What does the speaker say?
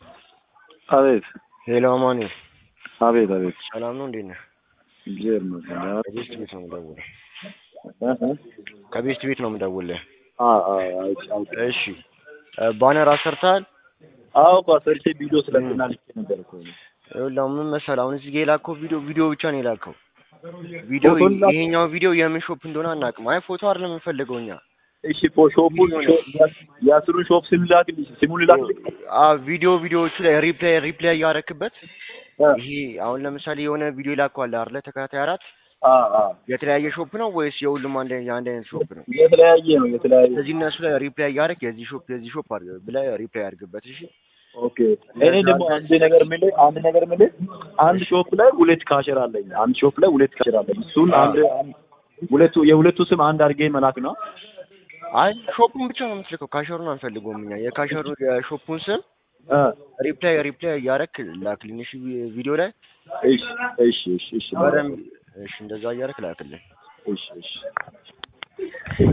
አቤት ሄሎ አማኔ፣ አቤት አቤት ሰላም ነው? እንዴት ነህ? እግዚአብሔር ይመስገን። ከቤስት ቤት ነው የምደውልህ። እ እ ከቤስት ቤት ነው የምደውልህ። አ አ አይቼ አውቄ እሺ፣ ባነር አሰርተሃል? አዎ እኮ ሰርቼ ቪዲዮ ስለትና ልኬ ነበር እኮ ይኸውልህ አሁን ምን መሰለህ፣ አሁን እዚህ ጋር የላከው ቪዲዮ ቪዲዮ ብቻ ነው የላከው። ቪዲዮ ፎቶ ላክ- ይሄኛው ቪዲዮ የምን ሾፕ እንደሆነ አናውቅም። አይ ፎቶ አይደለም የምንፈልገው እኛ። እሺ ፎ ሾፑን የአስሩን ሾፕ ስም ላክልኝ ስሙን ላክልኝ አዎ ቪዲዮ ቪዲዮዎቹ ላይ ሪፕላይ ሪፕላይ እያደረክበት እ ይሄ አሁን ለምሳሌ የሆነ ቪዲዮ ይላከዋል አይደለ? ተከታታይ አራት አ አ የተለያየ ሾፕ ነው ወይስ የሁሉም አንድ አንድ አይነት ሾፕ ነው? የተለያየ ነው የተለያየ ስለዚህ እነሱ ላይ ሪፕላይ እያደረክ የዚህ ሾፕ የዚህ ሾፕ አድርገህ ብለህ ሪፕላይ አድርግበት። እሺ ኦኬ እኔ ደግሞ አንድ ነገር የምልህ አንድ ነገር የምልህ አንድ ሾፕ ላይ ሁለት ካሸር አለኝ አንድ ሾፕ ላይ ሁለት ካሸር አለኝ እሱን አንድ አንድ- ሁለቱ የሁለቱ ስም አንድ አድርጌ መላክ ነው አይ ሾፑን ብቻ ነው የምትልከው። ካሸሩን አንፈልገውም እኛ። የካሸሩ የሾፑን ስም እ ሪፕላይ ሪፕላይ እያደረክ ላክልኝ። እሺ ቪዲዮ ላይ እሺ እሺ እሺ እሺ በደንብ እሺ፣ እንደዛ እያደረክ ላክልኝ። እሺ እሺ